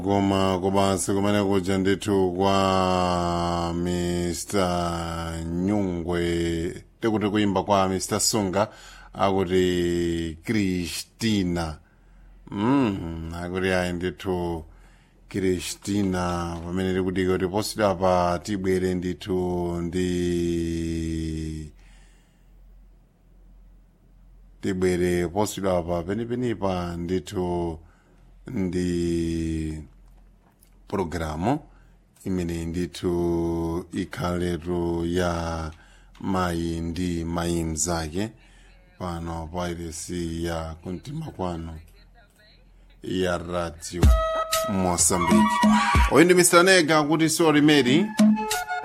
koma komanso kumene kuja ndithu kwa mr nyungwe tikuti kuimba kwa mr sunga akuti kristina mm, akuti ayi ndithu kristina pamene tikuti kuti posita pa tibwere ndithu ndi tibwere posita pa penipenipa ndithu ndi pologalamu imene ndithu ikhaletu ya mayi ndi mayi mzake pano pa iresi ya kumtima kwanu ya radio mosambiki oyu ndi mr nega kuti sorry mary